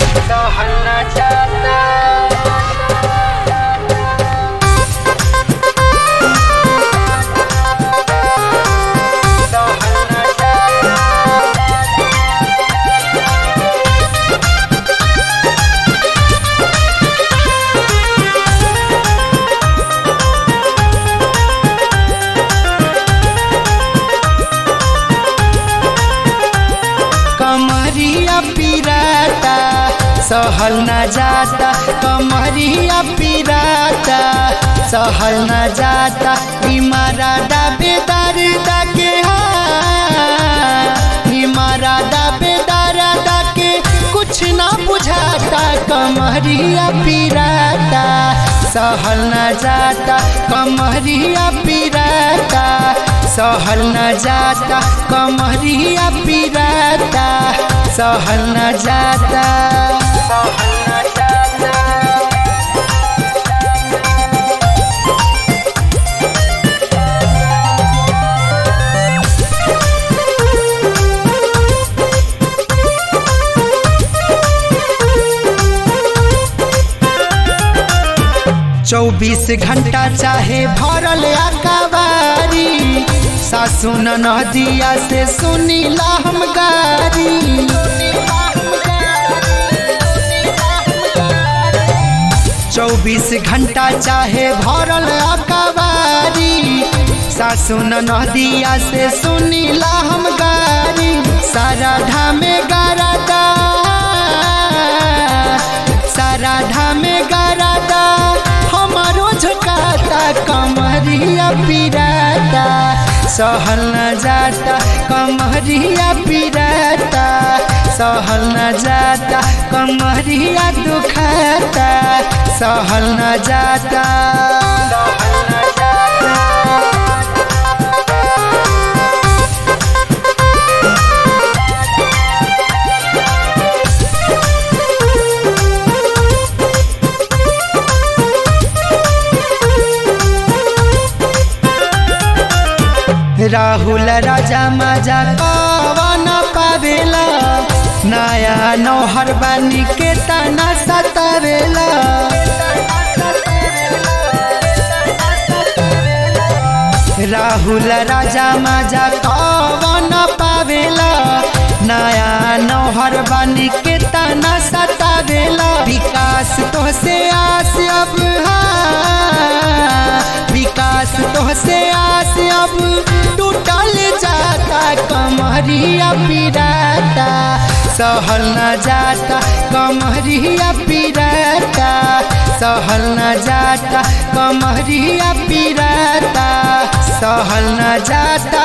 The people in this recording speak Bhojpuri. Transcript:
सहल न जाता सहल न जाता कमरिया पिराता सहल न जाता कमरिया पिराता सहल न जाता इमारा दाबेदार दाके इमारा दाबेदार दाके कुछ ना बुझाता कमरिया पिराता सहल न जाता कमरिया पिराता सहल न जाता कमरिया पिराता सहल न जाता सहल न जाता चौबीस घंटा चाहे भरल अकबारी सासु नदिया से सुनीला हम गारी चौबीस घंटा चाहे भरल अकबारी सासु नदिया से सुनीला हम गारी सारा धामे गारादा सारा धामे गारादा हमारो झुकाता कमरिया पिराता सहल न जाता कमरिया पिराता सहल न जाता कमरिया दुखाता सहल न जाता सहल न जाता राहुल राजा माजा कवन पावेला नया नौहर बानी के तना सतावेला राहुल राजा माजा कवन पावेला नया नौहर बानी के तना सतावेला विकास तो से आस अब हाँ विकास तो से आस अब टूटल जाता कमरिया पिराता सहल न जाता कमरिया पिराता सहल न जाता कमरिया पिराता सहल न जाता